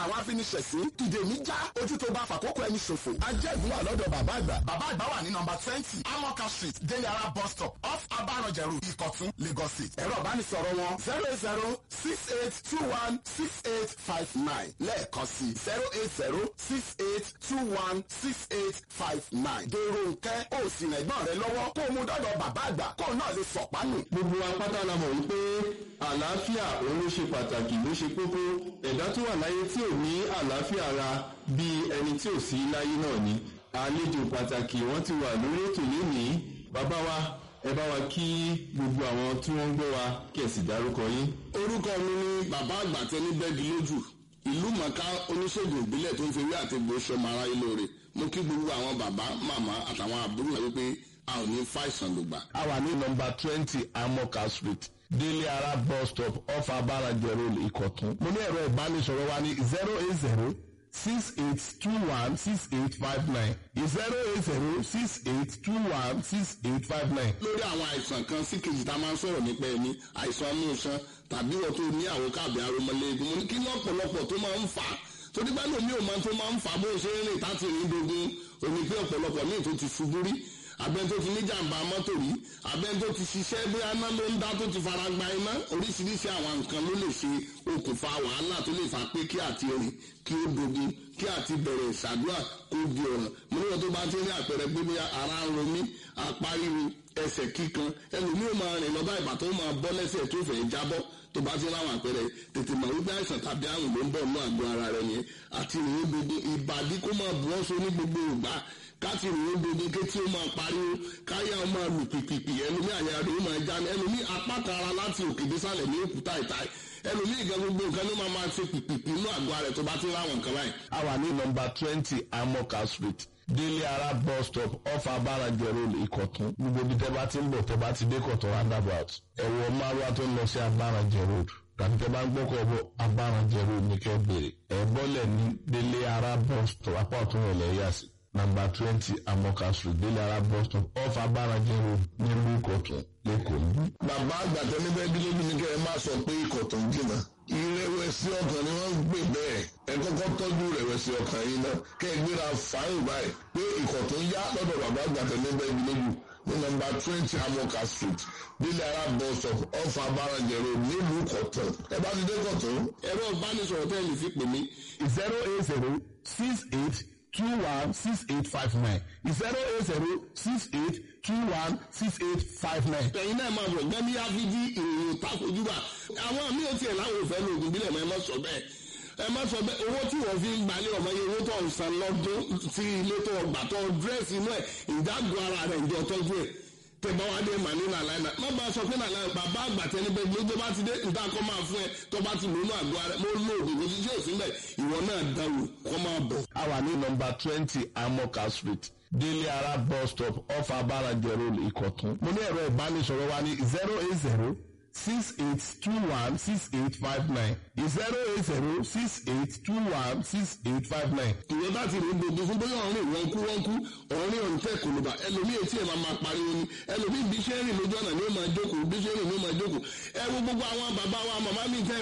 àwọn afiniṣẹ̀sí ìdè mi já ojú tó bá fàkókò ẹni ṣòfò ajẹ́gun wà lọ́dọ̀ bàbá àgbà. bàbá àgbà wà ní nọmba twenty amoka street deliara bus stop off abaranjẹrù ìkọ̀tún lagos state. ẹ̀rọ ìbánisọ̀rọ̀ wọn zero eight zero six eight two one six eight five nine lẹ́ẹ̀kan sí zero eight zero six eight two one six eight five nine. dèrò nkẹ́ ó sì rẹ̀gbọ́n rẹ lọ́wọ́ kó o mú dọ́dọ̀ bàbá àgbà kó o náà lè sọ̀pánù. gbogbo apáta la mọ̀ wípé àlàáfíà òun ló ṣe pàtàkì ló ṣe kókó ẹ̀dá tó wà láyé tí ò ní àlàáfíà ara bíi ẹni tí ò sí láyé náà ni àlejò pàtàkì wọ́n ti wà lórí ètò lénìí bàbá wa ẹ bá wa kí gbogbo àwọn tí wọ́n ń gbọ́ wa kí ẹ sì dárúkọ yín. orúkọ mi ni bàbá àgbà tẹni bẹ́ẹ̀gì lójú ìlú mọ̀ká oníṣègùn ìbílẹ̀ tó ń fi ewé àti egbò ṣọmọ aráyé lóore mo kí gbogbo àwọn bàbá màmá àtàwọn àbúrò rẹ wípé a ò ní fàìsàn lògbà. a wà ní nọmba twenty amoka street délé ara bus stop off abarajẹ road ìkọ̀tún. mo ní ẹ̀rọ ìbánisọ̀rọ̀ wa ní zero eight zero six eight two one six eight five nine zero eight zero six eight two one six eight five nine. lórí àwọn àìsàn kan sí kejì tá a máa ń sọ̀rọ̀ nípa ẹni àìsàn amúnṣan tàbí wọ́n tó ní àwọn káàbì aromọlẹ́gun mo ní kí ní ọ̀pọ̀lọpọ̀ tó máa ń fà á torí bá lómi ò máa tó máa ń fà á bó ṣe ń rìn táti rìn dogun òní pé ọ̀pọ̀lọpọ̀ míì tó ti ṣubú rí abẹ́ni tó ti ní jàǹbá mọ́tò rí abẹ́ni tó ti ṣiṣẹ́ bí aná ló ń dá tó ti fara gba iná oríṣiríṣi àwọn nǹkan ló lè ṣe okùnfà wàhálà tó lè fà pé kí àti rìn kí ó dogun kí àti bẹ̀rẹ̀ ìṣàdúrà kó di ọ̀ràn mo níwọ̀n tó bá ti rí àpẹẹrẹ pé bí ara ń ro mí apá ríru ẹsẹ̀ kíkan ẹlòmíì ó máa rìn lọ́ba ìbà tó máa bọ́ lẹ́sẹ̀ tó fẹ́ jábọ́ tó bá ti ráwọn àpẹẹrẹ tètè mọ̀ wípé àìsàn tàbí àrùn ló ń bọ̀ nínú àgọ́ ara rẹ̀ yẹn àti ìrìn gbogbo ìbàdí kó máa bù ọ́ so ní gbogbo ìgbà káti ìrìn gbogbo kétí ó máa pariwo káyà ó máa lù pìpìpì ẹlòmíì àyà rẹ̀ ó máa já ní ẹlòmíì apá kan ara láti òkè désàlẹ̀ ní òkúta ìta ẹlòmíì ìgbà gbogbo nǹkan ló máa máa ṣe pìpìpì inú àgọ́ ara rẹ̀ tó bá ti ráwọn nǹkan báyìí. a wà ní nọmba twenty amoka street délé ara bus stop off abarajẹ road ìkọ̀tún gbogbo ibi tẹ́ bá ti ń bọ̀ tẹ́ bá ti dé kọ̀tún roundabout ẹ̀wọ̀ márùwá tó ń lọ sí abarajẹ road tàbí tẹ́ bá ń gbọ́kọ̀ bọ̀ abarajẹ road ní kẹ́ bèrè ẹ̀ bọ́lẹ̀ ní délé ara bus stop apá ọ̀tún rẹ̀ lẹ́yà sí nàmbà twenty amoka street délé ara bus stop off abarajẹ road nílùú ìkọ̀tún lẹ́kọ̀ọ́. bàbá àgbà tẹni bẹ́ẹ̀ bí lójú ni kẹ́ ẹ má sọ pé ikọ̀ tó ń jìnnà ìrẹ̀wẹ̀sì ọkàn ni wọ́n ń gbé bẹ́ẹ̀ ẹ kọ́kọ́ tọ́jú ìrẹ̀wẹ̀sì ọkàn yìí náà kẹ́ ẹ gbéra fáyìn báyìí pé ikọ̀ tó ń yá lọ́dọ̀ bàbá àgbà tẹni bẹ́ẹ̀ bí lójú ní nọ́mbà twenty amoka street délé ara bus stop off abarajẹ road nílùú kọ̀tún ẹ bá ti dé kọ̀tún. ẹ̀rọ ìbánisọ̀rọ̀ tẹ́ ẹ lè fi pè mí zero eight zero six eight two one six eight five nine zero eight zero six eight two one six eight five nine. ẹ̀yin náà máa bọ̀ gbẹ́mí áfíjí ìròyìn takojúbà àwọn míì ò tiẹ̀ láwọn òfẹ́ ní ogun bílẹ̀ mọ́ ẹ má sọ bẹ́ẹ̀ ẹ má sọ bẹ́ẹ̀ owó tí wọ́n fi ń gbalẹ̀ ọmọ yẹn owó tó ń san lọ́dún tí ilé tó gbà tó dírẹ́sì inú ẹ̀ ìdágùn ara rẹ̀ ìjọ tọ́jú ẹ̀ tẹ̀gbọ́ wa dé mà ní nàlàyé náà má bàa sọ pé nàlàyé bàbá àgbà tẹni bẹ́ẹ̀ gbé tó bá ti dé níta kọ́ máa fún ẹ tó bá ti lónú àgọ́ rẹ mo lo òògùn kò sí sí òsínbẹ̀ ìwọ náà dáwò kọ́ máa bọ̀. a wà ní nọmba twenty amoka street délé ara bus stop off abarajẹ road ìkọ̀tún. mo ní ẹ̀rọ ìbánisọ̀rọ̀ wa ní zero eight zero six eight two one six eight five nine zero eight zero six eight two one six eight five nine. ìwé bá ti rí gbogbo fún bóyá ọ̀rìn wọn kú wọn kú ọ̀rìn ọ̀ǹtẹ̀ kòlùbà ẹlòmíì etí ẹ̀ máa máa pariwo ni ẹlòmíì bí ṣe ń rìn lójú ọ̀nà ni ó máa jókòó bí ṣe ń rìn ni ó máa jókòó ẹ wo gbogbo àwọn bàbá wa màmá mi tẹ́